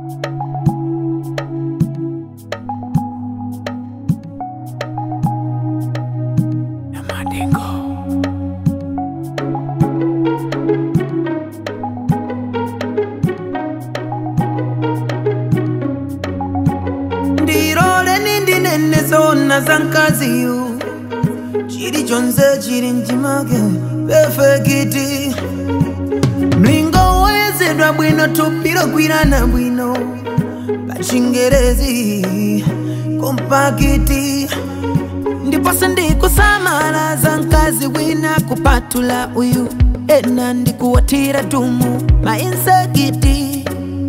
ndirole nindinene zona za nkaziyu chili chonse chili mchimake pefekiti mlingo woyezedwa bwino tupiro gwirana bwino pachingerezi kompakiti ndiponso ndikusamala za mkazi wina kupatula uyu ena ndikuwatira tumu mainsekiti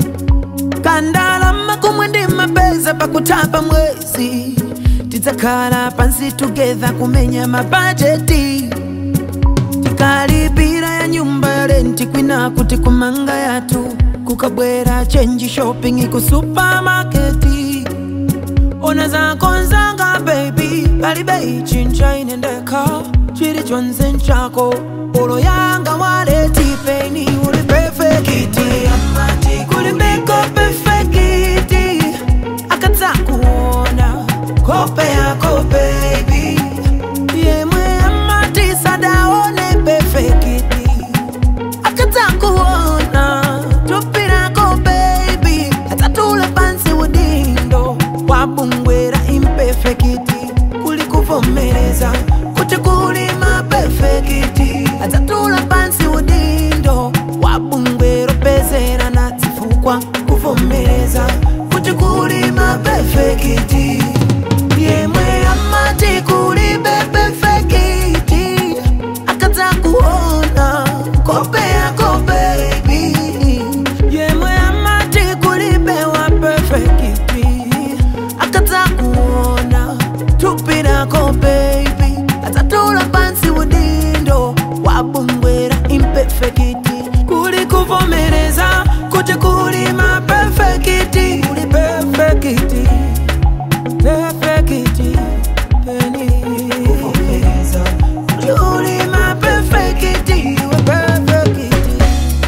kandalama kumwe ndi mapeza pakutapa mwezi tidzakhala pansi together kumenya mabajeti tikalipira ya nyumba ya renti kwina kuti kumanga yathu kukabwera chenji shopping ku supamaketi ona zakonzanga baby palibe ichinja ine ndekha chili chonse nchako olo yanga waletipeni uli perfekiti kulibeko perfekiti akadzakuona kope yako baby yemwe amati sadaone perfekiti akadzakuona tupirako baby atatula pansi udindo wabungwera imperfekiti kuli kuvomereza kuti kuli mapefekiti atatula pansi udindo wabungwera pezera na zifukwa kuvomereza kuti kuli mapefekiti yemwe amati kuli bepefekiti akadzakuona kope yako baby yemwe amati kulibewa perfekiti akadzakuona tupirako baby atatula pansi udindo wabungwera imperfekiti kuli kuvomereza kuti kuli mapefekiti kuli perfekiti perfekiti peni kuvomereza kuli mapefekiti we perfekiti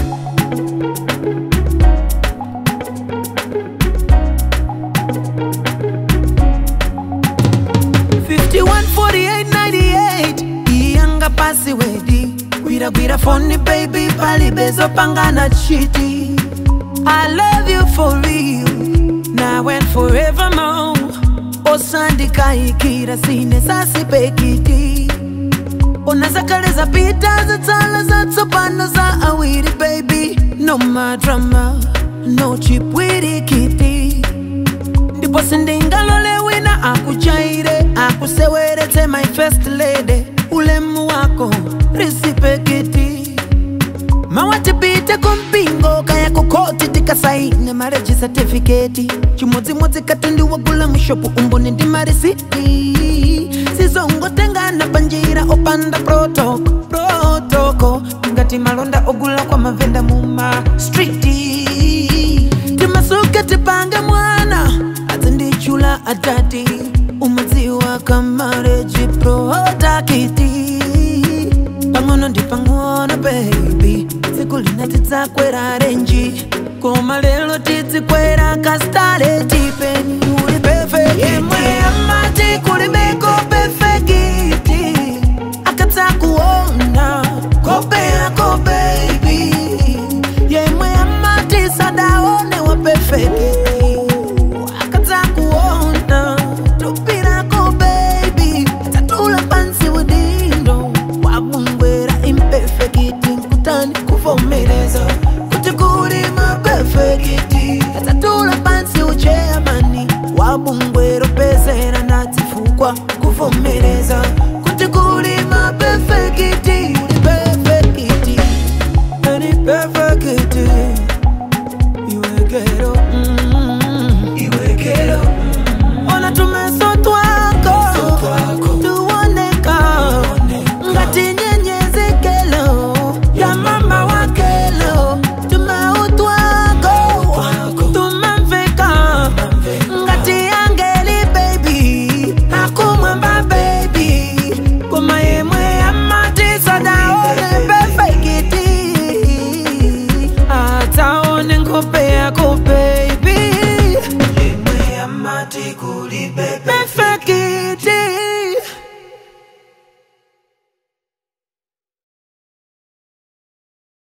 514898 iyanga pasi wedi gwiragwira foni baby palibezo pangana chiti i love you for real now and forevermore osandikaikira sine sasipekiti ona zakale zapita zatsala zatsopano za awiri baby no madrama no chipwirikiti ndipo sindingalole wina akuchaire akuseweretse my first lady ulemu wako risipekiti mawatipite kumpingo kaya kukoti tikasaine mareji satifiketi chimodzimodzi kati wagula mushopu umboni ndi marisiti sizongotengana panjira opanda protoko protoko ngati malonda ogula kwa mavenda muma striti timasuke tipange mwana azindichula atati umadziwa kamareji protakiti pang'ono ndi pang'ono baby tsiku lina tidzakwera renji koma lero tidzikwera kastaleti peni uli perfect yemwe amati kulibeko perfekiti akadzakuona kope yako baby yemwe amati sadaone wa perfekiti akadzakuona tupirako baby atatula pansi udindo wabungwera imperfekiti nkutani kuvomereza kuti kuli mapefekiti atatula pansi ucheamani wabungwera pezera na zifukwa kuvo amati kulibe perfekiti